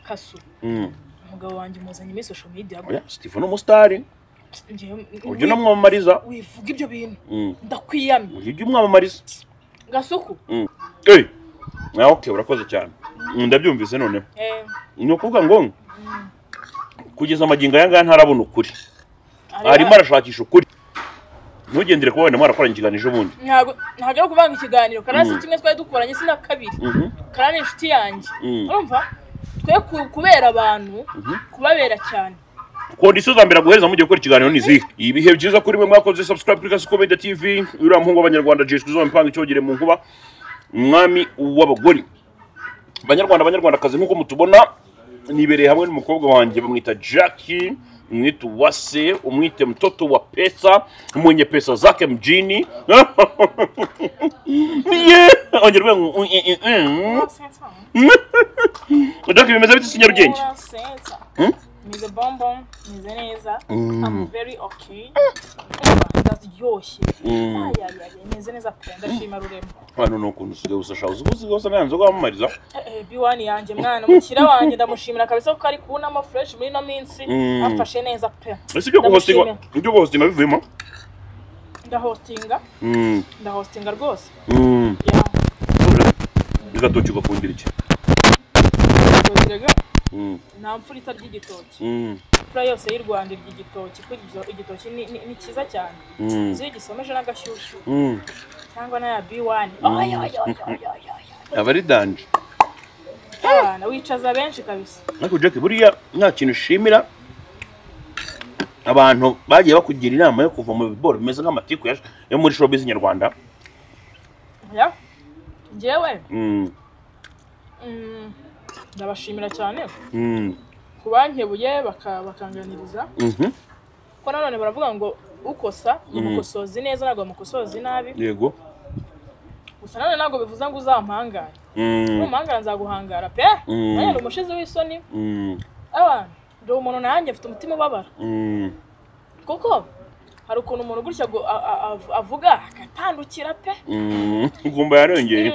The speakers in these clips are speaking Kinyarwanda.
kasu umugabo wanjye umuzanye muri social media oya sitifu ni umusitari ujya unamwamamariza wivuga ibyo bintu Mm. ndakwiyamye ujya umwamamariza gasuku Mm. Ey! nawe okay urakoze cyane Mm, ndabyumvise noneho eh, ni ukuvuga ngo kugeza amagingo aya ngaya ntarabona ukuri areba- arimo arashakisha ukuri ntugendere kuba wenda mwarakoranye ikiganiro ejo bundi ntago ntago ari kuvanga ikiganiro karasi Mm. kimwe twari dukoranye si na kabiri Mhm. kara ni inshuti yanjye Mm. urumva twe ku- kubera abantu kubabera cyane kondisiyo za mbere aguhereza mugiye gukora ikiganiro ni izihe ibihe byiza kuri mwe mwakoze subscribe kuri kasi komedi tv uriya muhungu w'abanyarwanda jiswe uzaba impanga icyogere mu nkuba umwami w'abagore banyarwanda banyarwandakazi nk'uko mutubona nibereye hamwe n'umukobwa wanjye bamwita jacki umwita uwase umwite mtoto wa pesa mwenye pesa zake mjini Yeah! ongera uvuge ngo, "Mm, mm, mm, mm." jacki bimeze bite ikinyarugenge Sensa. Hmm? Meze bonbon, meze neza. Mm. I'm very okay. Urumva, Ndaryoshye. Mm. Ay, ay, ay, meze neza pe ndashima rurema. hano ni ukuntu usigaye usasha uzi uzi gusa nta nzoga wamamariza B1 yanjye mwana umukira wanjye ndamushimira kabisa ko ari kubonamo fresh muri ino minsi Mm. afashe neza pe. ese ibyo guhostinga Ndamushimira. ibyo guhostinga bivuyemo Ndahostinga, Mm, ndahostinga rwose. mm. Yeah. igatoki ugakundira iki ndahostinga. Mm, Nta mfura itarya igitoki. mm, Imfura yose y'u Rwanda irya igitoki kuko igito- igitoki ni- ni ni cyiza cyane. mm, Uzi iyo gisomeje n'agashyushyu mm. cyangwa n'aya B1. Oya, oya, oya, oya, oya, oya. aba ari danje abana wicaza benshi kabisa ariko jack buriya nta kintu ushimira abantu bagiye bakugira inama yo kuva mu biboro bimeze nk'amatiku ya- yo muri showbiz nyarwanda Ya. njyewe Mm, mm, ndabashimira cyane mm, ku bankebuye baka- bakanganiriza mhm. kuko nanone baravuga ngo ukosa Mm. umukosozi neza ntabwo bamukosozi nabi yego gusa nanone ntabwo bivuze ngo uzampangare Mm, numuhangara nzaguhangara pe Mm. nanjye ndi umushizi w'isoni mm, abantu ndi umuntu nanjye mfite umutima ubabara mm, kuko hari ukuntu umuntu gutya agu- a- a- av- avuga agatandukira pe mm. ngumba yarongeye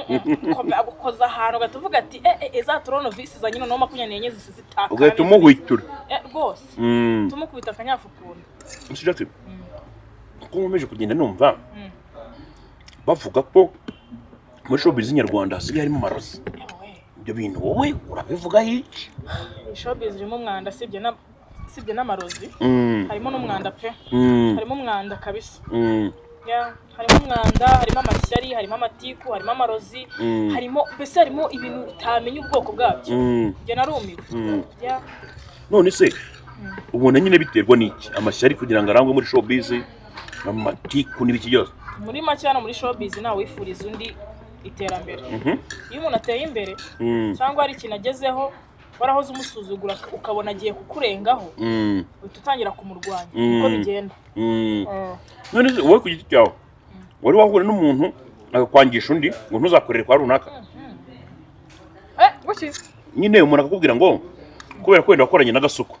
agukoza ahantu ugahita uvuga ati "Eh, eh, eh, za toronovisi za nyina no makumyabiri n'enye zisi zitakara ugahita umuhwitura Eh, rwose Mm. tumukubita akanyafukura Mr. Jackson, uko nkomeje kugenda numva Mm. bavuga ko muri showbiz nyarwanda hasigaye harimo amarozi ibyo bintu wowe urabivugaho iki ishobizi irimo umwanda sibye na sibye n'amarozi Mm, harimo n'umwanda pe mm, harimo umwanda kabisa mm, Ya, harimo umwanda harimo amashyari harimo amatiku harimo amarozi Mm. harimo mbese harimo ibintu utamenya ubwoko bwabyo mm, njye narumiwe mm. Ya, none se ubona nyine biterwa n'iki amashyari kugira ngo arangwe muri showbiz amatiku n'ibiki byose muri make hano muri shobizi ntawe wifuriza undi iterambere Mhm. iyo umuntu ateye imbere Mm, cyangwa hari ikintu agezeho warahoze umusuzugura ukabona agiye kukurengaho mm, uhita utangira kumurwanya Mm. uko bigenda mm. Eh, none se wowe ku giti cyawe wari wahura n'umuntu akakwangisha undi ngo ntuzakorere kwa runaka eh, gutya nyine umuntu akakubwira ngo kubera ko wenda wakoranye n'agasuku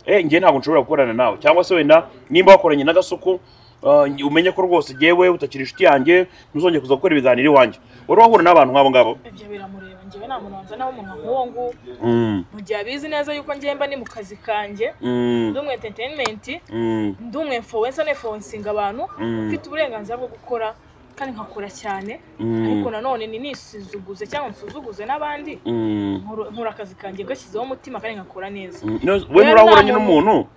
eh njye ntabwo nshobora gukorana nawe cyangwa se wenda nimba wakoranye n'agasuku ah, nj- umenye ko rwose njyewe utakiri inshuti yanjye ntuzongeye kuza gukora ibiganiro iwanjye wari wahura n'abantu nk'abo ngabo ibyo biramureba njyewe nta muntu wanzanaho umuntu nk'uwo nguwo Mm, mu gihe abizi neza yuko njyemba ni mu kazi kanjye mm, ndi umu entertainment mm, ndi umu influencer nefluencinga abantu Mm. mfite uburenganzira bwo gukora kandi nkakora cyane Mm. ariko nanone ni nisuzuguze cyangwa nsuzuguze n'abandi mm. nkora- nkora akazi kanjye gashyizeho umutima kandi nkakora neza No- we nturahuranye n'umuntu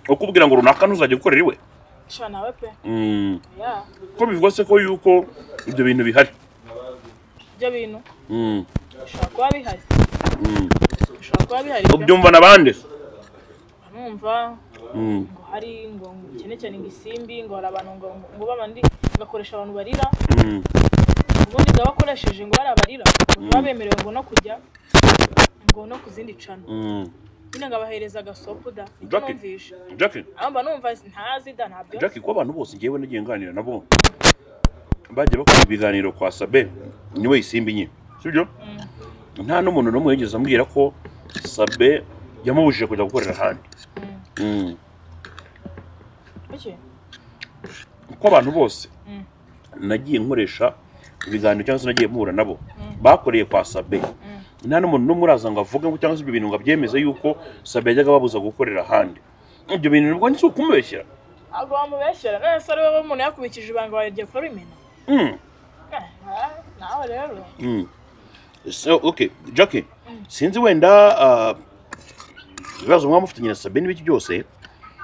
ukubwira ngo runaka ntuzajya gukorera iwe sha nawe pe Mm, ya ko bivugwa se ko yuko ibyo bintu bihari ibyo bintu Mm, bishobora kuba bihari mm. bishobora kuba bihari pe ubyumva n'abandi se? numva Mm, ngo hari ngo cyane cyane ngo isimbi ngo hari abantu ngo ngo babandi ngakoresha abantu barira mm, ubundi bwaba bakoresheje ngo bariya barira baba bemerewe ngo no kujya ngo no ku zindi cana mm. nyine ngabahereza agasopu da icyo Jackie. numvisha Jackie, aho mba numva ntazi da ntabyo Jackie ko abantu bose ngewe nagiye nganira nabo bagiye bakora ibiganiro kwa Sabe niwe isimbi nyine sibyo nta n'umuntu n'umwe yigeze ambwira ko Sabe yamubujije kujya gukorera ahandi Mm. Kuki? ko abantu bose Mm. nagiye nkoresha ibiganiro cyangwa se nagiye muhura nabo bakoreye kwa Sabe nta n'umuntu n'umwe uraza ngo avuge ngo cyangwa se ibyo bintu ngo abyemeze yuko sabe yajyaga babuza gukorera ahandi ibyo bintu nabwo ni si ukumubeshyera ntabwo bamubeshyira none se ari wowe umuntu yakubikije ibanga wagiye kurimena Mm, Eh, ah, nawe rero mm. So, okay jackie sinzi wenda ah, ibibazo mwaba mufitanye na sabe n'ibiki byose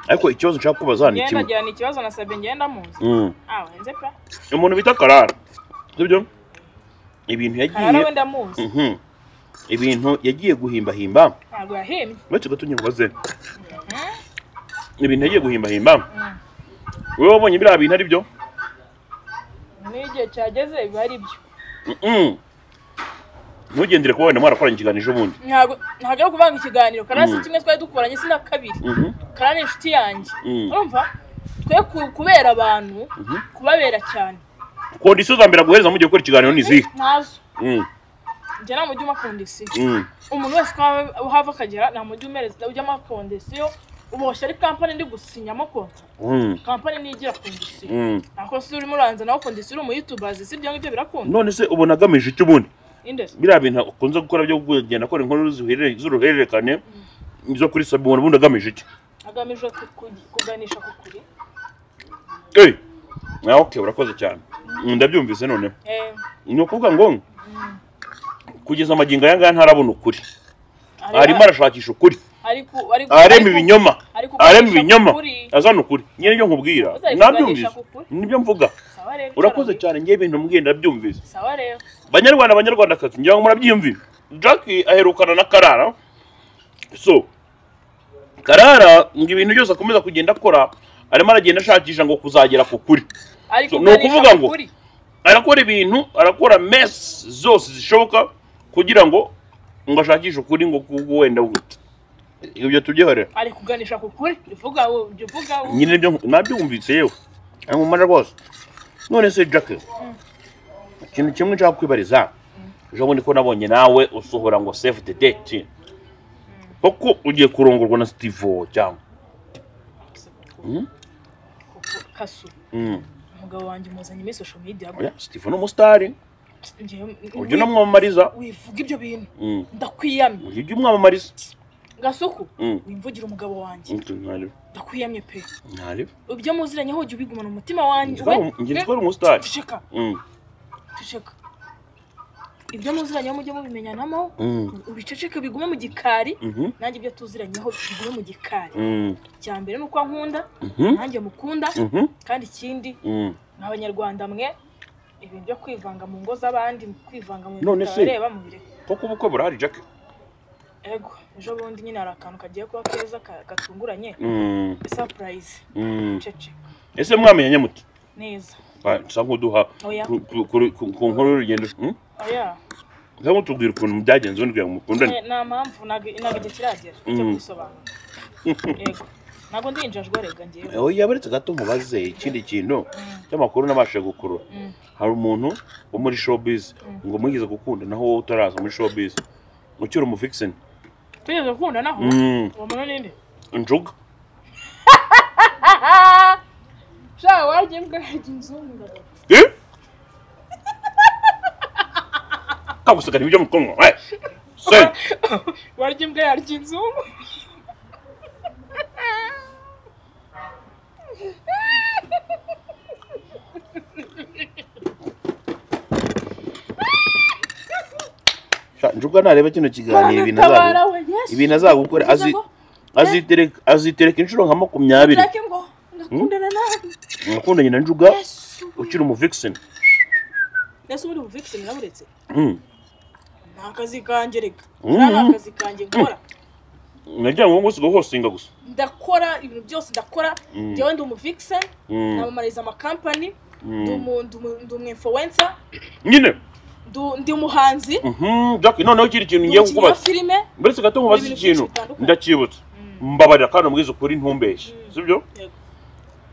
ariko ikibazo nshaka kubaza ni ngenda kimwe agira ni ikibazo na sabe ngenda muzi Mm. ah wenze pe umuntu bita karara sibyo ibintu karara yagiye we ndamuzi Mhm. ibintu yagiye guhimbahimba ntabwo yahimye uretse gato nyibaze ibintu yagiye guhimbahimba wowe wabonye biriya bintu ari byo n'iyo igihe cyageze biba ari byo Mhm. ntugendere kuba wenda mwarakoranye ikiganiro ejobundi ntabwo ntabwo ari ukuvanga ikiganiro karasi Mm. kimwe twari dukoranye si na kabiri Mhm. kara ni inshuti yanjye Mm. urumva twe ku- kubera abantu kubabera cyane kondisiyo za mbere aguhereza mugiye gukora ikiganiro ni izihe ntazo Mhm. njye nta mujyi uma kondisiyo Mhm. umuntu wese uko waba- uhava akagera nta mujyi umereza ujyamo kondisiyo uboshye ari kampani ndi gusinyamo konta Mhm. kampani niyo igira kondisiyo Mhm. ariko si urimo uranza nawe kondisiyo uri umuyutubazi si ibyo ngibyo birakunda none se ubona agamije iki ubundi inde biriya bintu ukunze gukora byo kugenda akora inkuru zihurire- z'uruhererekane zo kuri sabe ubona ubundi agamije iki agamije ku- ku- kuganisha ku kuri Eh, ah, okay urakoze cyane Mm, ndabyumvise noneho Eh, ni ukuvuga ngo kugeza amagingo aya ngaya ntarabona ukuri ari- arimo arashakisha ukuri ari ku- ari ku- ari arema ku- ibinyoma ari kuganisha arema ibinyoma ku kuri. azana ukuri nyine nibyo nkubwira Uza ari nabyumvise kuganisha ku kuri. nibyo mvuga Sawa rero, urakoze icara cyane ngewe ibintu mbwiye ndabyumvise muri- sawa rero banyarwanda banyarwandakazi ngira ngo murabyiyumvire jackie aherukana na karara so karara ngo ibintu byose akomeza kugenda akora arimo aragenda ashakisha ngo kuzagera ku kuri ari So, ni kuganisha ukuvuga ku ngo- kuri. arakora ibintu arakora mess zose zishoboka kugira ngo ngo ashakishe ukuri ngo kuko wenda gute ibyo tubyihorera ari kuganisha ku kuri uvuga wowe jya uvuga wowe nyine nibyo nabyumvise yewe nkumara rwose none se jackie ikintu kimwe nshaka kwibariza ejo bundi ko nabonye nawe usohora ngo save the date koko ugiye kurongorwa na steve cyangwa Mm. Kuku- kasu Mm. umugabo wanjye umuzanye muri social media Oya, steve ni umusitari Njye- ujya unamwamamariza wivuga ibyo bintu Mm. ndakwiyamye ujya umwamamariza gasuku Mm. wimvugira umugabo wanjye ntareba ndakwiyamye pe ntareba ibyo muziranyeho ujya ubigumana umutima wanjye njye nitwara umusitari tuceka Mm. tuceka ibyo muziranyeho mujye mubimenyanamo Mm. ubiceceke bigume mu gikari Mhm. nanjye ibyo tuziranyeho bigume mu gikari Mm. icya mbere ni uko nkunda Mhm. nanjye mukunda Mhm. kandi ikindi Mm. ni abanyarwanda mwe ibintu byo kwivanga mu ngo z'abandi mu kwivanga mu None bintu se- tutabareba mu bireka koko ubukwe burahari jackie ego ejo bundi nyine hari akantu kagiye kuba keza ka- gatunguranye Mm. sapurayizi Mm. cece ese mwamenyanye mute neza Ba- nsa nk'uduha oya ku- ku- ku- ku ku nkuru y'urugendo Mm? oya nsa nk'utubwira ukuntu byagenze undi kugira ngo mukundane Eh, nta mpamvu ntabwo ntabwo igihe kiragera cyo Mm. kwisobanura yego ntabwo ndinjajwe rega ngewe Eh, oya baretse gato mubaze ikindi kintu cy'amakuru nabashije gukurura Mm. hari umuntu wo muri showbiz ngo mwigize gukunda naho wowe utaraza muri showbiz ukiri umufikiseni twigeze gukunda naho Mm. uwo muntu ninde njuga sha wajya imbwa yajya inzungu ndabona. Eh? kaguseka nibyo mukunwa eh? se warya imbwa yarya inzungu sha, njuga nareba kino kiganiro ibintu Banatabara azagukora we, Yesu. ibintu azagukora Bivuze azi- ngo, azitereka azitereka inshuro nka makumyabiri Tureke ngo ndakundana nawe nakundanye na njuga Yesu ukiri umuvikiseni Yesu ubundi ubuvikiseni naburetse Mm. ni akazi kanjye reka Mm. Uriya ni akazi kanjye nkora nagira ngo ngo usigaho hosinga gusa ndakora ibintu byose ndakora Mm. njyewe ndi umuvikiseni Mm. namamariza amakampani Mm. ndi umu- ndi umu- ndi umwinfluwensa nyine ndi umuhanzi Mhm, Jack, noneho ikindi kintu ndi umukinnyi ngiye wa kukubaza filime muretse gato nkubaza Ni ibintu ikintu byinshi bitandukanye. ndacyibutse mbabarira kandi umbwize ukuri ntumbeshye Mm. sibyo Yego.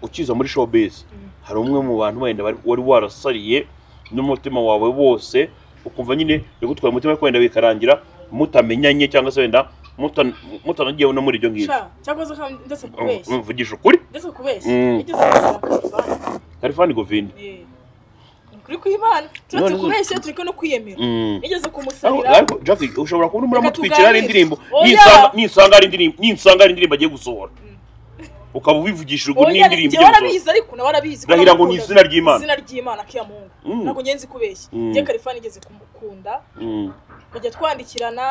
ukiza muri showbiz Mm. hari umwe mu bantu wenda bari- wari warasariye n'umutima wawe wose ukumva nyine yagutwaye umutima ariko wenda bikarangira mutamenyanye cyangwa se wenda mutan- mutanagiye no muri iryo ngiryo sha cyakoze kandi ndetse kubeshya mvugisha ukuri ndetse kubeshya Mm. igeze kubeshya karifani govinde Eh. turi kwibana turetse None- kubeshya turi no kwiyemera Mm. nigeze Ariko- kumusabira ariko Jack ushobora kubona Reka muramutwikira ari tuganire. indirimbo Oya. nisanga- nisanga ari indirimbo nisanga ari indirimbo agiye gusohora ukaba ubivugishije ubwo Oya, n'indirimbo njye igiye gusohora warabizi ariko nawe warabizi ko Ndahira ngo namukundaga. ni izina ry'Imana. izina ry'imana akiyamungu Mm. ntabwo ngenzi kubeshya Mm. njye karifa nigeze kumukunda Mm. kujya twandikirana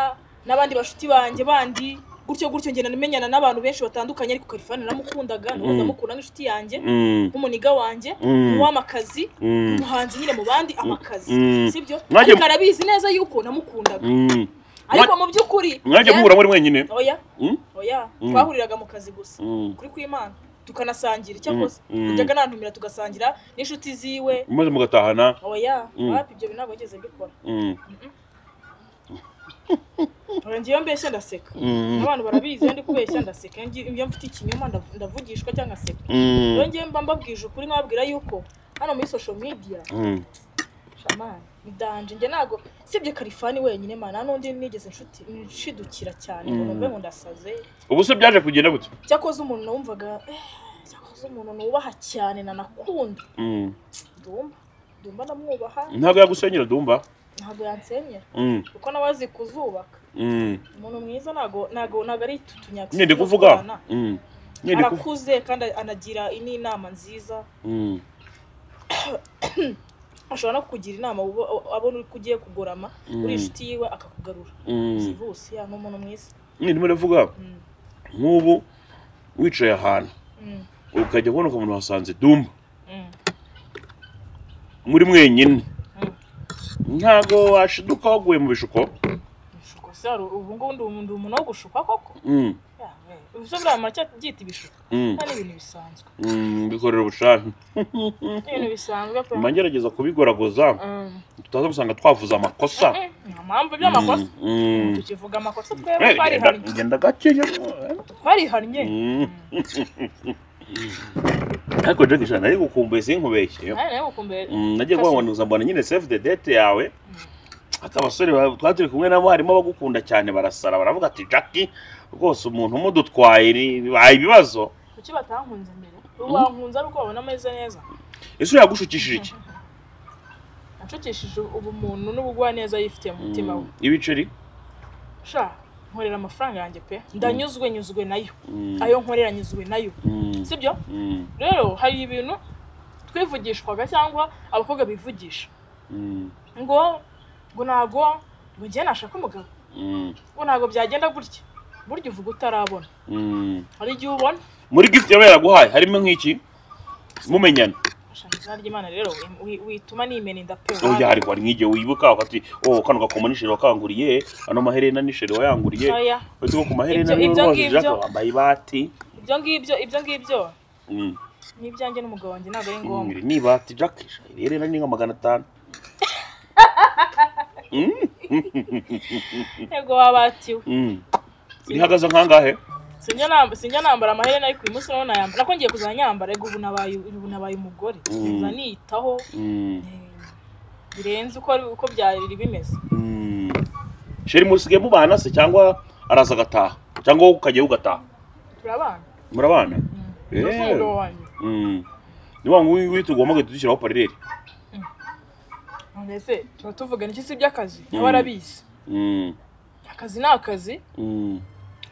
n'abandi bashuti banjye bandi gutyo gutyo ngenda menyana n'abantu benshi batandukanye ariko karifani naramukundaga nawe Mm. ndamukunda nk'inshuti yanjye Mm. nk'umuniga wanjye Mm. umuha amakazi Mm. umuhanzi nyine mu bandi amakazi Mm. sibyo Mwajya- ariko arabizi neza yuko namukundaga Mm. ariko mu by'ukuri mwajya yari- muhura muri mwenyine oya Mm. oya Mm. twahuriraga mu kazi gusa Mm. kuri kw'imana tukanasangira icyakoze Mm. Mm. najyaga nantumira tugasangira n'inshuti ziwe maze mugatahana oya Mm. wapi ibyo bintu ntabwo nigeze mbikora Mm. Oya, ngewe mbeshya ndaseka Mm. abantu barabizi iyo ndi kubeshya ndaseka iyo ngi- iyo mfite ikinyoma ndav- ndavugishwa cyangwa nseka Mm. iyo ngiye mba mbabwije ukuri nkababwira yuko hano muri social media Mm. shamani ni danje njye ntabwo sibye karifani wenyine mana nta n'undi nigeze nshuti nshidukira cyane ngo Mm. numve ngo ndasaze ubu se byaje kugenda gute cyakoze umuntu wumvaga eh, cyakoze umuntu nubaha cyane nanakunda Mm. ndumva ndumva ndamwubaha ntabwo yagusenyera dumba ntabwo yansenyera Mm. kuko nabazi kuzubaka Mm. umuntu mwiza ntabwo ntabwo ntabwo ari tutunyaga nyine ndi kuvuga Mm. nyine ndi kuvuga arakuze kandi anagira n'inama nziza Mm. ashobora no kukugira inama ubo- abona uko ugiye kugorama Mm. uri inshuti yiwe akakugarura Mm. virusi ya ni umuntu mwiza nyine ndimo ndavuga Mm. nk'ubu wicaye ahantu Mm. ukajya kubona umuntu wasanze dumba Mm. muri mwenyine Mm. ntabwo washiduka waguye mu bishuko ibishuko se hari ubu ngubu ndi umuntu- ndi umuntu wo gushuka koko Mm, Ya, we. ubu se buriya muracyari byita ibishuko mm, nta n'ibintu bisanzwe mm, bikorera ubushake ni ibintu bisanzwe pe mba ngerageza kubigoragoza Mm. tutaza gusanga twavuze amakosa Mm, nta mpamvu by'amakosa Mm, mm. tukivuga amakosa Eh, twebwe genda- twarihannye genda gakeya twarihannye Mm. ariko Jackie sha nari gukumbuye sinkubeshye nawe nawe mukumbere Mm, nagiye kuhabonuza mbona nyine save the date yawe ati abasore ba- twari turi kumwe nabo harimo abagukunda cyane barasara baravuga ati jackie rwose umuntu umudutwaye ni- bibaye ibibazo kuki batankunze mbere ubu bankunze ari uko babona ameze neza ese yagushukishije iki nacukishije ubumuntu n'ubugwaneza yifitiye mu mutima we Mm, ibiceri sha nkorera amafaranga yanjye pe ndanyuzwe nyuzwe nayo Mm, ayo nkorera nyuzwe nayo mm, sibyo mm, rero hari ibintu twivugishwaga cyangwa abakobwa bivugisha mm, ngo ngo ntago ngo njye nashaka umugabo mm, ngo ntago byagenda gutya burya uvuga utarabona mm. hari igihe ubona muri gift yaba yaraguhaye harimo nk'iki mumenyana Sha, mu izina ry'imana rero wi- wi- wituma nimena inda pe oya ariko hari nk'igihe wibuka ati oh kano gakoma nisheri wakanguriye ano maherena nisheri wayanguriye Oya. uretse ko ku maherena Ibyo- niyo ibyo rwose ngibyo. Jackie wambaye ibati ibyo ngibyo ibyo ngibyo Mm. ni ibyanjye n'umugabo wanjye ntabwo ari Mm, ngombwa iri ni ibati Jackie sha iri herena ni nka magana atanu ntego wabatiwe Mm. rihagaze nkangahe sinjya nam- sinjya nambara amaherena ariko uyu munsi nawe nayambara nako ngiye kuzajya nyambara ariko ubu nabaye ubu nabaye umugore Mm. nza niyitaho eh, Mm, birenze uko uko byari bimeze mm. sheri musigaye mubana se cyangwa araza agataha cyangwa wowe ukajyayo ugataha turabana murabana Nzi Eh. umugabo wanjye Mm. ni wa nguyu witwa ugombage tudushyiraho parereri mbese tuba tuvuga niki si iby'akazi Mm. nawe arabizi Mm, akazi ni akazi mm.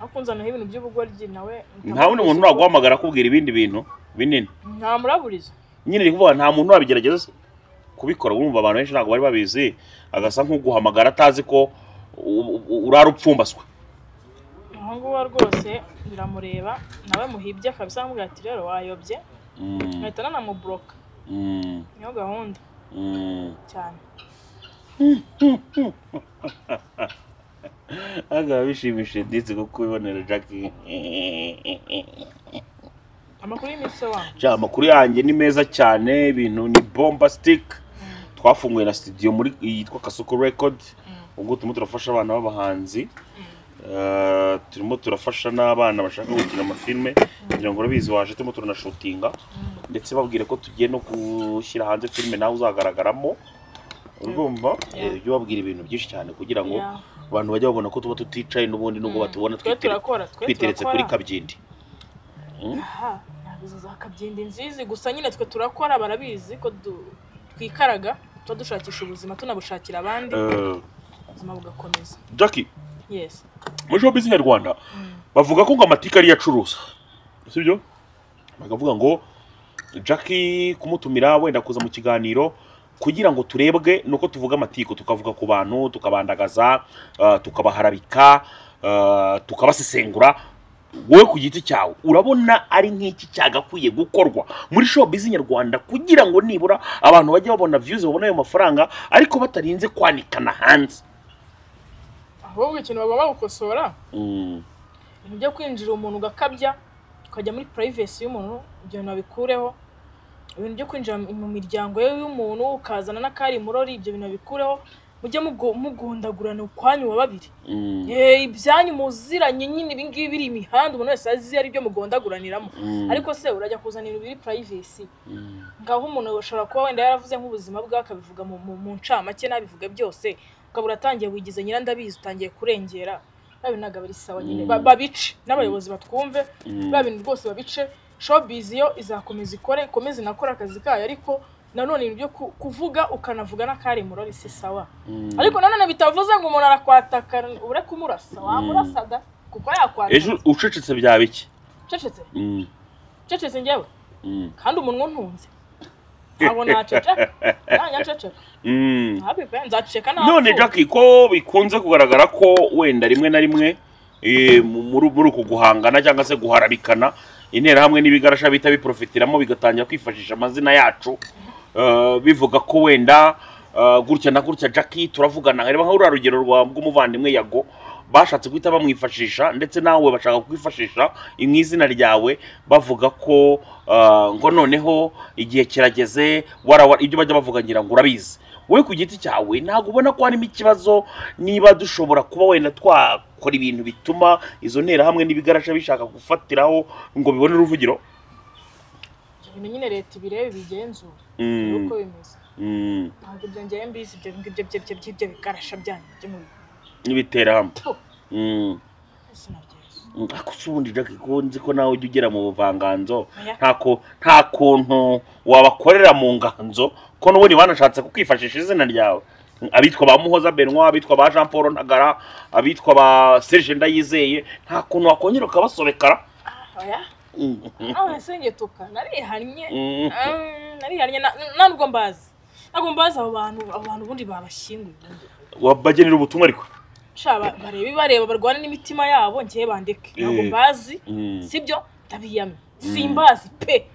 aho kunzanaho ibintu by'ubugoryi nawe nta wundi muntu naguhamagara akubwira ibindi bintu binini nta muraburizo nyine ni kuvuga nta muntu wabigerageza se. kubikora wumva abantu benshi ntabwo bari babizi agasa nk'uguhamagara atazi ko u- u- urara upfumbaswe aho nguho rwose biramureba nawe muhibye akabisa akamubwira ati rero wayobye Mm, nkahita nanamuburoka mm, niyo gahunda mm. cyane agaba bishimishije ndetse ko kubibonera jackie amakuru y'imitsi wanjye Ja, amakuru yanjye ni meza cyane ibintu ni bombastic twafunguye na studio muri yitwa kasuku record ubwo turimo turafasha abana b'abahanzi Eh, turimo turafasha n'abana bashaka gukina amafilme kugira ngo urabizi waje turimo turanashutinga ndetse babwire ko tugiye no gushyira hanze filime nawe uzagaragaramo urumva Yeah. Eh, ujye ubabwira ibintu byinshi cyane kugira ngo Yeah. abantu bajye babona ko tuba tuticaye n'ubundi nubwo Mm. batubona Twe twitere- turakora, twe twiteretse kuri turakora. kabyindi aha ntabwo izo za kabyindi nzizi gusa nyine twe turakora barabizi ko du- twikaraga tuba dushakisha ubuzima tunabushakira abandi ubuzima bugakomeza jackie yesi muri showbiz nyarwanda bavuga ko ngo amatike ariyo acuruza sibyo bakavuga ngo jackie kumutumira wenda kuza mu kiganiro kugira ngo turebwe nuko tuvuga amatiku tukavuga ku bantu tukabandagaza ah, tukabaharabika ah, tukabasesengura wowe ku giti cyawe urabona ari nk'iki cyagakwiye gukorwa muri showbiz nyarwanda kugira ngo nibura abantu bajye babona views babone ayo mafaranga ariko batarinze kwanikana hanze ahubwo ikintu bagomba gukosora Mm. ibintu byo kwinjira umuntu ugakabya ukajya muri purayivesi y'umuntu ibyo bintu babikureho ibintu byo kwinjira mu miryango ye y'umuntu ukazana n'akari murori ibyo bintu babikureho mujye mugu- mugundagurana ukwanyu wa babiri Mm. Eh, ibyanyu muziranye nyine ibi ngibi biri imihanda umuntu wese azi ari byo mugondaguraniramo Mm. ariko se urajya kuzana ibintu biri purayivesi Mm. ngaho umuntu ashobora kuba wenda yaravuze nk'ubuzima bwe akabivuga mu, mu, mu ncamake n'abivuga byose ukaba uratangiye wigize nyirandabizi utangiye kurengera ba bintu ntabwo aba ari sawa nyine Mm. Ba- babice n'abayobozi batwumve Mm. ba bintu rwose babice showbiz yo izakomeza ikore ikomeze inakore akazi kayo ariko nanone ibyo kuvuga ukanavuga n'akari murori si sawa Mm. ariko nanone bitavuze ngo umuntu arakwataka ure kumurasa wamurasa da kuko yakwataka ejo ucecetse byaba iki cecetse Mm, cecetse njyewe mm, kandi umunwa untunze ntabwo naceceka nanjye nceceka mm. Ntabwo pe, nzaceceka nta none pfuye. jackie ko bikunze kugaragara ko wenda rimwe na rimwe eh, mu- muri muri uku guhangana cyangwa se guharabikana interahamwe n'ibigarasha bihita biprofitiramo bigatangira kwifashisha amazina yacu eh, bivuga ko wenda eh, gutya na gutya jackie turavugana reba nka ruriya rugero rwa rw'umuvandimwe yago bashatse guhita bamwifashisha ndetse nawe bashaka kwifashisha mu izina ryawe bavuga ko eh, ngo noneho igihe kirageze wara wara- ibyo bajya bavuga ngira ngo urabizi wowe ku giti cyawe ntabwo ubona ko harimo ikibazo niba dushobora kuba wenda twakora ibintu bituma izo nterahamwe n'ibigarasha bishaka gufatiraho ngo bibone uruvugiro Ibyo bintu nyine leta ibirebe bigenzura Mm, uko bimeze mm, ntabwo ibyo njyewe mbizi ibyo ngibyo byo byo byo bikarasha byanyu byo mu n'ibiterahamwe bitu Mm, sinabyizi mm, ariko si ubundi Jackie ko nzi ko nawe ujya ugera mu buvanganzo Oya. ntako nta kuntu wabakorera mu nganzo ko n'ubundi banashatse kukifashisha izina ryawe abitwa ba muhoza benwa abitwa ba jean paul ntagara abitwa ba serge ndayizeye nta kuntu wakongera ukabasobekara oya Mm. nawe sengetuka narihannye Mm. Ah, narihannye na- nta nubwo mbazi ntabwo mbazi abo bantu abo bantu ubundi babashyinguye ubundi wabagenera ubutumwa ariko sha ba- barebe bareba barwane n'imitima yabo njyewe bandeke ntabwo Eh. mbazi sibyo ndabiyamye simbazi pe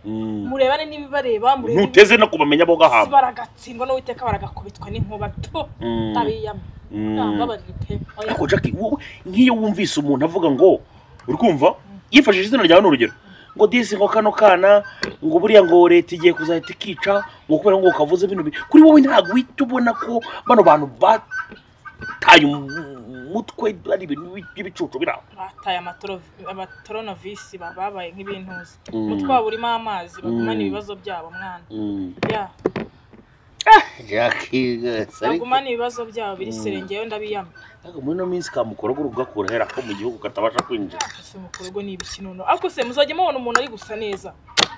murebane n'ibibareba murebe ntuteze no kubamenya bo Si gahamba baragatsindwa n'uwiteka baragakubitwa n'inkuba tu Mm. ntabiyama Mm. ntababarire pe oya ariko jackie wowe nk'iyo wumvise umuntu avuga ngo uri kumva yifashishije izina ryawe ni urugero ngo disi ngo kano kana ngo buriya ngo leta igiye kuzahita ikica ngo kubera ngo ukavuze bino bintu kuri wowe ntabwo uhita ubona ko bano bantu bataye umutwe ari ibintu by'ibicucu biraho bataye amatoro- amatoronovisi ba- babaye nk'ibintuzi Mm. umutwe wabo urimo amazi bagumane Mm. ibibazo byabo mwana Ya, jackie rwose bagumane ibibazo byabo biri Mm. serengeyeho ndabiyama ariko muri ino minsi kamukorogo ugakura hera ko mu gihugu katabasha kwinjira ese mukorego ni ibiki noneho ariko se muzajya mubona umuntu ari gusa neza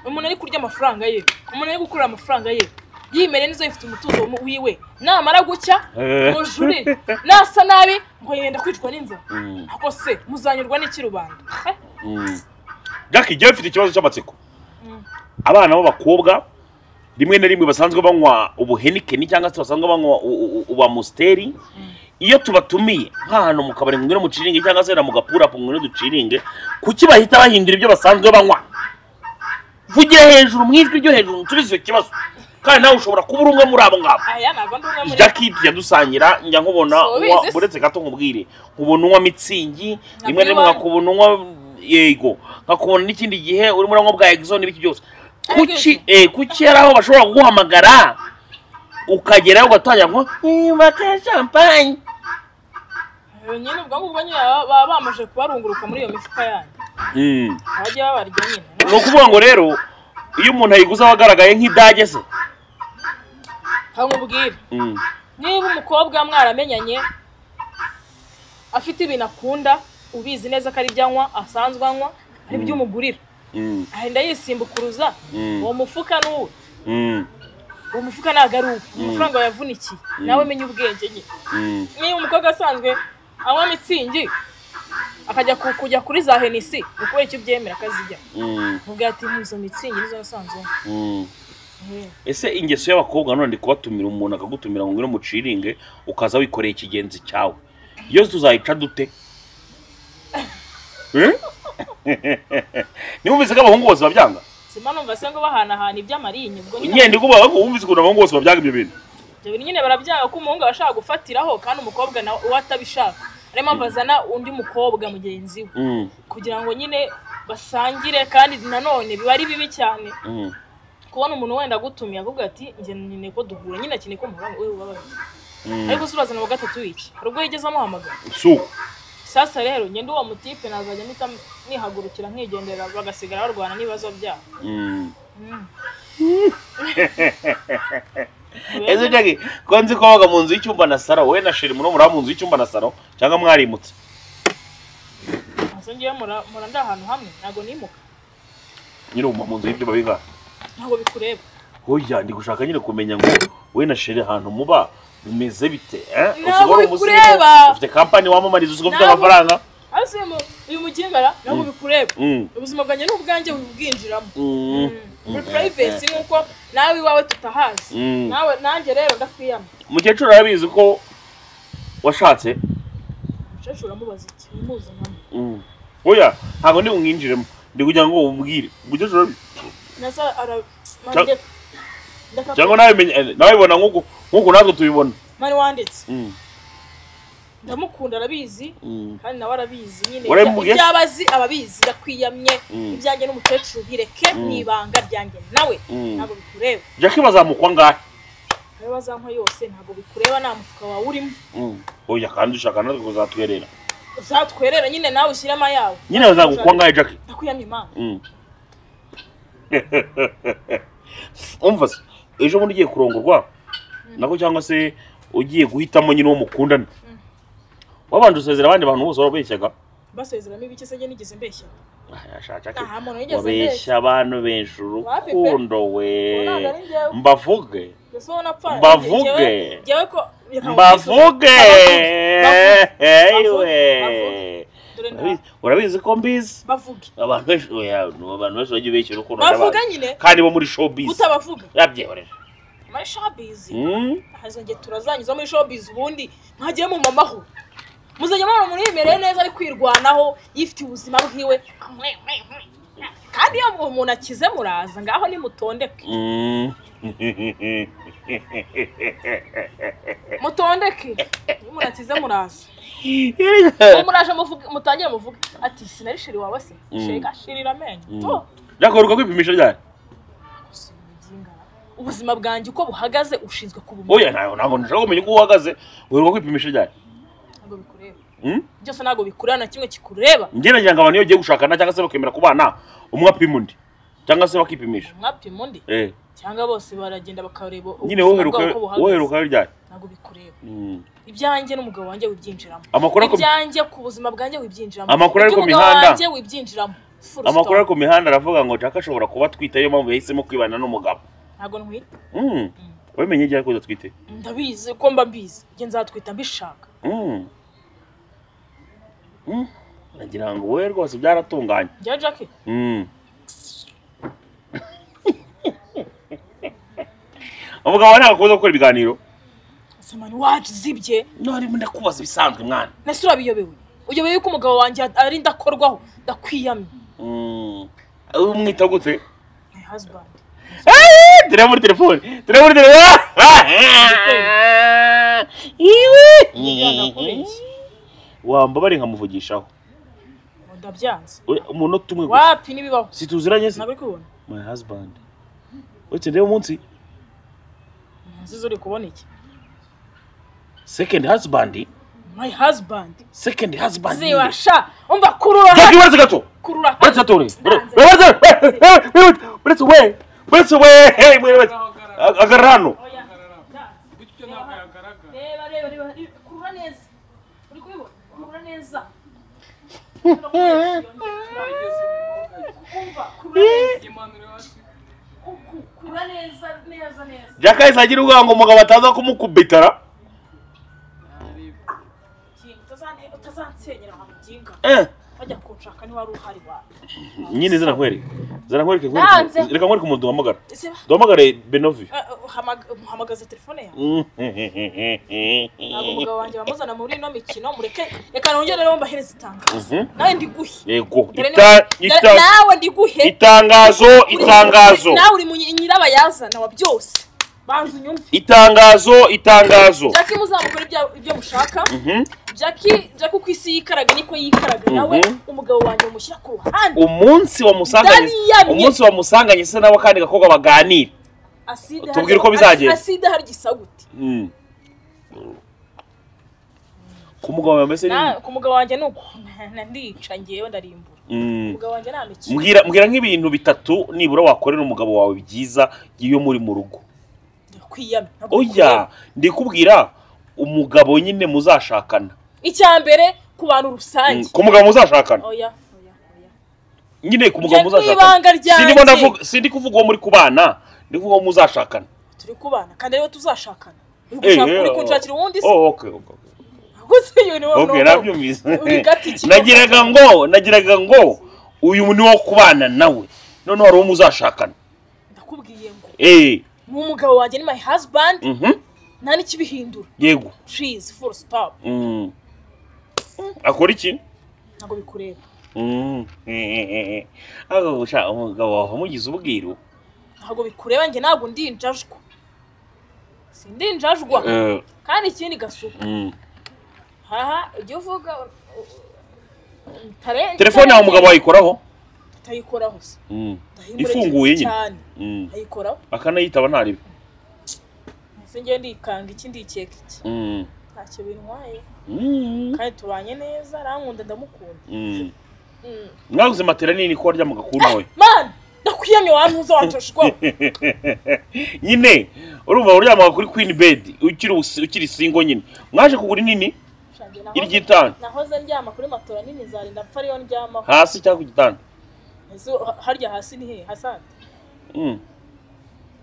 umuntu ari kurya amafaranga ye umuntu ari gukurira amafaranga ye yimereye neza yifite umutuzo mu- wiwe namara gucya Eh. mujure nasa nabi ngo yenda kwicwa n'inzara Mm. ako se muzanyurwa n'iki rubanda Eh? jackie jya bafite ikibazo cy'amatsiko abana b'abakobwa rimwe na rimwe basanzwe banywa ubuhenikeni cyangwa se basanzwe banywa ubamusiteri iyo tubatumiye nk'ahantu mu kabari ngwino muciringe cyangwa se na mu gapurapu ngwino duciringe kuki bahita bahindura ibyo basanzwe banywa vugire hejuru mu ijwi ryo hejuru nsubize icyo kibazo kandi nawe ushobora kuba uri umwe muri abo ngabo aya ntabwo ndi umwe muri jackie tujya dusangira njya nkubona So, unywa- ubizi se? uretse gato nkubwire nkubona unywa mitsingi rimwe na rimwe iwanyu. nkakubona unywa yego nkakubona n'ikindi gihe urimo uranywa bwa exo n'ibiki byose Ariko kuki eh, kuki hari aho bashobora kuguhamagara ukagerayo ugatangira kunywa niba ka champagne Eh, nyine ubwo ngubwo nyine baba- baba bamaze kubarunguruka muri iyo mifuka yanyu Mm. abajya babarya nyine ni ukuvuga ngo rero iyo umuntu ayiguze aba agaragaye nk'idage se ntabwo mubwira Mm. niba umukobwa mwaramenyanye afite ibintu akunda ubizi neza ko ari ibyo anywa asanzwe anywa ari ibyo umugurira Mm. ahenda yisimbukuruza Mm. uwo mufuka n'uwe Mm. uwo mufuka ntabwo ari uwo amafaranga wayavunikiye nawe menya ubwenge nyine Mm. niba umukobwa asanzwe anywa mitsingi akajya ku- kujya kuri za henisi ni ukubera icyo ubyemera akazijya Mm. mubwira ati "Ni izo mitsingi nizo nasanzwe anywa." Mm. Eh, ese ingeso y'abakobwa none kubatumira umuntu akagutumira ngo ngwino muciringe ukaza wikoreye ikigenzi cyawe iyo tuzayica dute Eh? ntiwumvise ko abahungu bose babyanga sima numva se ngo bahanahana iby'amarinyo ubwo nyine nyenda igubaho wumvise ukuntu abahungu bose babyanga ibyo bintu ibyo bintu nyine barabyanga ko umuhungu aba ashaka gufatiraho kandi umukobwa nawe uwo atabishaka ariyo mpamvu azana undi mukobwa mugenzi we Mm, kugira ngo nyine basangire kandi nanone biba ari bibi cyane mm, kubona umuntu wenda agutumiye akavuga ati njye nyine ko duhura nyine akeneye ko muhura we ubabaye mm. ariko se urazana wa gatatu wiki hari ubwo yigeze amuhamagara si uko sasa rero ngende uwo mutipe nazajya mpita nihagurukira nkigendera bagasigara barwana n'ibibazo byabo Mm. Mm. ese jagi ko nzi ko wabaga mu nzu y'icyumba na saro wowe na sheri muri muri mu nzu y'icyumba na saro cyangwa mwarimutse Asa ngewe mura mura ndi ahantu hamwe ntabwo nimuka nyine uba mu nzu y'ibyuma bingana ntabwo bikureba hoya ndi gushaka nyine kumenya ngo wowe na sheri ahantu muba bimeze bite eh? Ntabwo usigaye uri bikureba. umusirimu, ufite kampani wamamariza usigaye ufite Ntabwo- amafaranga ariko uyu mu- uyu mugingara ntabwo bikureba Mm, ubuzima bwanjye ni ubwanjye bubwinjiramo mm, muri mm, purayivesi nk'uko nawe iwawe tutahazi mm. nawe nanjye rero ndakwiyama mukecuru arabizi ko washatse umukecuru uramubaza iki umuzi nkamwe Mm. hoya ntabwo ndi umwinjiremo ndi kugira ngo umubwire mukecuru arabizi nasa ara Cya- mande ndaka cyangwa nawe menya- eh, nawe bibona nk'uko nk'uko natwe tubibona mani wanditse Mm, ndamukunda arabizi mm, kandi nawe arabizi nyine Warabimubwiye se? ibyo abazi ababizi ndakwiyamye Mm. ibyanjye n'umukecuru bireke mu ibanga ryanjye nawe mm. ntabwo bikureba jackie bazamukwa ngahe ayo bazankwa yose ntabwo bikureba nta mufuka wawe urimo Mm. hoya kandi ushaka natwe kuzatwerera uzatwerera nyine nawe ushyiremo ayawe nyine bazagukwa ngahe jackie ndakwiyamye imana Mm. umva se ejo bundi ugiye kurongorwa nako cyangwa se ugiye guhitamo nyine uwo mukundana wabanje usezera abandi bantu bose warabeshyaga basezeramo ibiki se njye nigeze mbeshya Ah, yashatse ake. nta muntu wigeze mbeshya wabeshya abantu benshi urukundo we ntabwo ari njyewe mbavuge mbese wowe napfa Mbavuge. njyewe- njyewe ko Reka mbavuge Bavuge. eyiwe dore nta- urabizi ko mbizi bavuge abantu benshi oya, ni abantu benshi bagiye beshya urukundo bavuga n'abantu. nyine kandi bo muri showbiz utabavuga yabyihoreje muri shopizi Mm. hazongeye turazanyuza muri shopizi ubundi mwagiye mu mamaho muzajya mubona umuntu yimereye neza ari kwirwanaho yifitiye ubuzima bwiwe kandi iyo umuntu akize muraza ngaho nimutondeke Mm. mutondeke iyo umuntu akize muraza ubu muraje muvuge mutangire muvuge ati sinari shiri wawe se Mm. shega shirira amenyo Mm. tu Yakwiruka kwipimisha ryari ubuzima bwanjye uko buhagaze ushinzwe kubumenya oya ntayo ntabwo nshaka kumenya uko uhagaze wiruka kwipimisha ryari ntabwo bikureba Mm? byose ntabwo bikureba na kimwe kikureba njye nagira ngo abantu iyo bagiye gushakana cyangwa se bakemera kubana umwe apima undi cyangwa se bakipimisha mwapima undi Eh, cyangwa bose baragenda bakareba nyine ubuzima bwabo woheruka uko buhagaze. woherukayo ryari ntabwo bikureba Mm. ibyanjye n'umugabo wanjye wibyinjiramo amakuru ari ku- ibyanjye ku buzima bwanjye wibyinjiramo Amakuru ari ku Iby'umugabo mihanda. wanjye wibyinjiramo Full amakuru ari stop. ku mihanda aravuga ngo jaka ashobora kuba atwite ariyo mpamvu yahisemo kwibana n'umugabo ntabwo ntwite Mm. wabimenye ryari ko udatwite ndabizi ko mba mbizi njye nzatwita mbishaka Mm. Mm. nagira ngo wowe rwose byaratunganye njyewe jackie Mm. umugabo ntabwo akunda gukora ibiganiro simani wacu zibye ntarimo ndakubaza ibisanzwe mwana nese urabiyobewe uyobewe yuko umugabo wanjye ari ndakorwaho ndakwiyamye umwita gute my husband tureba muri telefone tureba muri telefone iwe wambabare nkamuvugishaho ndabyanze We, umunota umwe gusa wapi n'ibibaho si tuziranye se ntabwo uri kubona my husband uretse ndebe umunsi nziza uri kubona iki second husband my husband second husband zibasha umva kurura Jackie, hano uretse gato kurura hano. uretse gato uri Nanze. uretse uretse we uretse we hey, we, uretse agarara hano Oya, nanze. bityo ntabwo yagaragara reba reba reba reba. kurura neza uri kubibona kurura neza yageze mu mbaga Umva, kurura neza. yimanura hasi Ku- ku- ku- kugura neza neza neza byakahise agira ubwanga ngo umugabo ataza kumukubitara Kinga, utazane- utazansenyera nka muginga eh bajya kunshaka niba wari uhari wawe nyine zirakwereka zirakwereka Nanze. reka nkwereke umuntu duhamagara Ese ba- duhamagare benovi eh, eh, uhamag- muhamagaza telefone yawe ntabwo Mhm. umugabo wanjye bamuzana muri ino mikino mureke reka nongere rero mbahereze itangazo nawe ndiguhe yego Dore Ita- niba- ita- nawe ndiguhe itangazo itangazo nawe uri mu nyi- nyirabayazana wa byose banza unyumve itangazo itangazo jackie muzamukora ibya- ibyo mushaka Mhm. jackie jackie uko isi yikaraga niko yikaraga nawe Mhm. umugabo wanjye umushyira ku ruhande umunsi wamusanganye Dariyamye. umunsi wamusanganye se nawe akandi gakobwa baganira aside Tubwire harya- uko bizagenda. asi- aside hari gisagute Mm. ku mugabo wawe bameze neza Na- ku mugabo wanjye ni uku Na- ndica ngewe ndarimbura Mm. umugabo wanjye nta mikino mbwira mbwira nk'ibintu bitatu nibura wakorera umugabo wawe byiza iyo muri mu rugo ndakwiyamye ntabwo oya ndikubwira umugabo nyine muzashakana icya mbere ku bantu rusange ku mugabo muzashakana oya oya oya nyine ku mugabo Njye n'ibanga muzashakana ryanjye. Sindimo ndavuga- sindi kuvuga uwo muri kubana ndi kuvuga uwo muzashakana turi kubana kandi ariwe tuzashakana uri Eh, gushaka- eh, uri oh. kunshakira uwundi se oh okay okay okay. gusa uyu ni wowe Okay, n'umugabo. nabyumvise. Uri gata ikigo. nagiraga ngo nagiraga ngo uyu ni wo kubana nawe noneho hari uwo muzashakana ndakubwiye ngo eh ni umugabo wanjye ni my husband mhm nta n'ikibihindura yego please full stop Mm. akora iki ntabwo bikureba Mm. Eh, ako gushaka umugabo wawe umugize ubwiru ntabwo bikureba njye ntabwo ndinjajwa sindinjajwa Eh, kandi ikindi gasuku mm. haha ujya uvuga tare telefone yawe umugabo wayikoraho atayikoraho se Mm. Ndahindura Ifunguye cyane nyine. cyane Mm. ayikoraho akanayitaba ntaribe ese ngewe ndikanga iki ndikeka iki Mm. ntacyo bintwaye Mm. kandi tubanye neza arankunda ndamukunda Mm. Mm. mwaguze matera nini ko waryama agakuru nawe mani ndakwiyamye wantuza wantoshwaho nyine urumva uryamaga kuri queen bed ukiri usi- ukiri singo nyine mwaje kugura inini iri gitanda nahoze ndyama kuri matora nini zarinda apfa ariyo ndyamaho hasi cyangwa ku gitanda Ese ha- harya hasi ni hehe hasante Mm.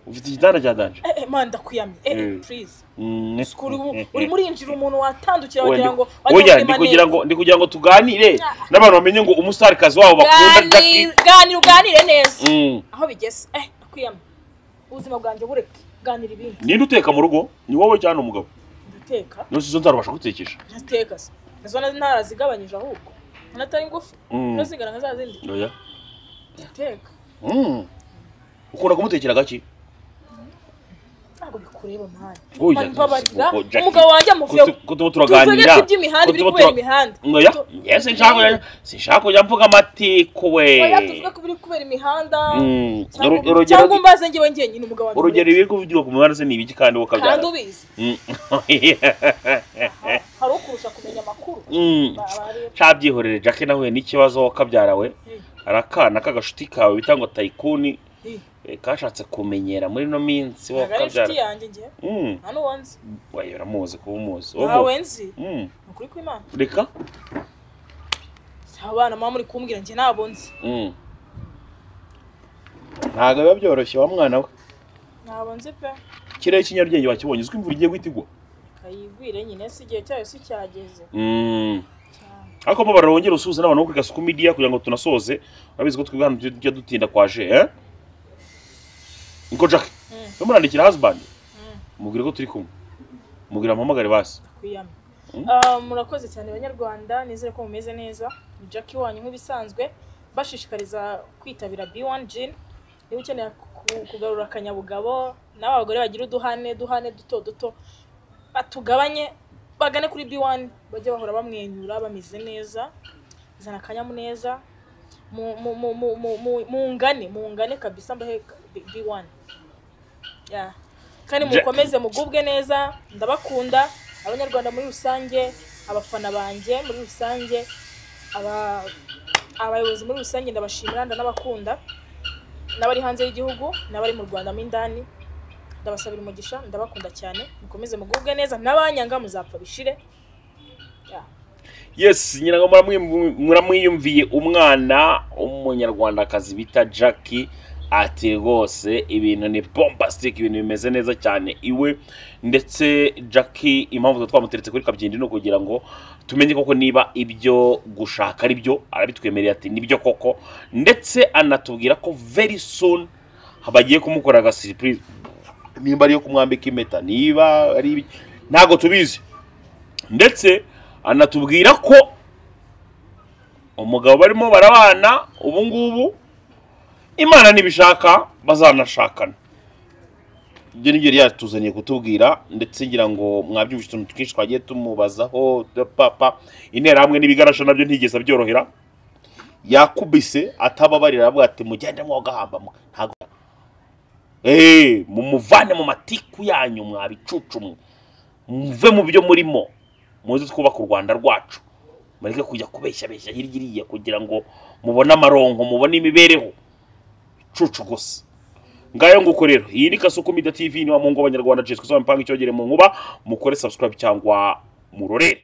ufite igitanda cya danje Eh, eh, mani ndakwiyamye Eh, eh, Mm. please Mm. sikuri urimo urinjira umuntu watandukira Oya, wagira ndi- ngo oya, ndi kugira ngo ndi kugira ngo tuganire n'abantu bamenye ngo umustarikazi wabo bakunda Jackie. ganira uganire neza Mm. aho bigeze eh ndakwiyamye ubuzima bwanjye bureke ganira ibindi ninde uteka mu rugo ni wowe cyangwa ni umugabo ndateka nose izo nzarubasha gutekesha ndateka se izo na- ntarazigabanyije ahubwo anatari ngufi Mm. ntuzigaranga nka za zindi oya ndateka Mm. ukunda kumutekera gake ntabwo bikureba mani Oya, mbabarira ngo Jackie, umugabo wanjye amuvuyeho kutu- kutuba turaganira tuvuge iby'imihanda ibiri kutuba kubera tura- imihanda Oya, Tu- njye sinshaka kujya- sinshaka kujya mvuga amateko we oya tuvuge ko ibiri kubera imihanda Mm. cyangwa- Uru- urugero- cyangwa umbaze njyewe njyenyine umugabo wanjye urugero mureke. ibiri kuvugirwa ku mihanda se ni ibiki kandi wowe kandi ukabyara ubizi Mm. Aha, hari ukurusha kumenya amakuru Mm. Ba- barebe. cabyihorere jacke nahuye n'ikibazo wakabyara we Eh, arakana k'agashuti kawe bita ngo tayikuni eh, eh, kashatse kumenyera muri ino minsi wowe ntabwo ari inshuti wakabyara yanjye njye Mm. nta n'uwo nzi Oya, uramuzi kuba umuzi Wowe ntawe mu- nzi Mm. ni ukuri kw'imana reka si abana muba muri kumbwira njye nabo nzi Mm. ntabwo biba byoroshye wa mwana we nabo nzi pe ikirere cy'inyarugenge wakibonye uziko imvura igiye guhita igwa kayigwire nyine si igihe cyayo si cyageze Mm. cyane ariko mbabarira wongere usuhuze n'abantu bo kuri kasuku media kugira ngo tunasoze urabizi ko twebwe hano tujya tujya dutinda kwaje eh niko jack Mm. yo murandikira husband Mm. mubwire ko turi kumwe mubwira mpamagare basi kwiyama Mm. Ah, murakoze cyane banyarwanda nizere ko mumeze neza ni jackie wanyu nk'ibisanzwe bashishikariza kwitabira b1 gin niba ukeneye ku- kugarura akanyabugabo nawe abagore bagira uduhane duhane duto duto batugabanye bagane kuri b1 bajye bahora bamwenyura bameze neza zana akanyamuneza mu- mu- mu- mu- mu- mu- mungane mungane kabisa mbahe b1 Yeah. kandi Ja- mukomeze mugubwe neza ndabakunda abanyarwanda muri rusange abafana banjye muri rusange aba- abayobozi muri rusange ndabashimira ndanabakunda n'abari hanze y'igihugu n'abari mu rwanda mo indani ndabasabira umugisha ndabakunda cyane mukomeze mugubwe neza n'abanyanga muzapfa bishire Yeah. yes nyina ngo muramwi- muramwiyumviye umwana w'umunyarwandakazi bita jackie ati rwose ibintu ni bombastic ibintu bimeze neza cyane iwe ndetse jackie impamvu tuba twamuteretse kuri kabyindi ni ukugira ngo tumenye koko niba ibyo gushaka ari byo arabitwemereye ati nibyo koko ndetse anatubwira ko very soon bagiye kumukora aga surprise nimba ariyo kumwambika impeta niba ari ibiki, ntabwo tubizi ndetse anatubwira ko umugabo barimo barabana ubu ngubu imana nibishaka bazanashakana ibyo ni byo yari yatuzaniye kutubwira ndetse ngira ngo mwabyumvise utuntu twinshi twagiye tumubazaho papa interahamwe n'ibigarasha nabyo ntigeze abyorohera yakubise atababarira aravuga ati mugende mwogahambamwe ntabwo eee mumuvane mu matiku yanyu mwabicucumwe muve mu byo murimo muze twubake u rwanda rwacu mureke kujya kubeshyabeshya hirya iriya kugira ngo mubone amaronko mubone imibereho cucu gusa ngayo nguko rero iyi ni kasuku mida tv niwa mu ngo abanyarwanda jesu kuzaba mpanga icyogere mu nkuba mukore subscribe cyangwa murorere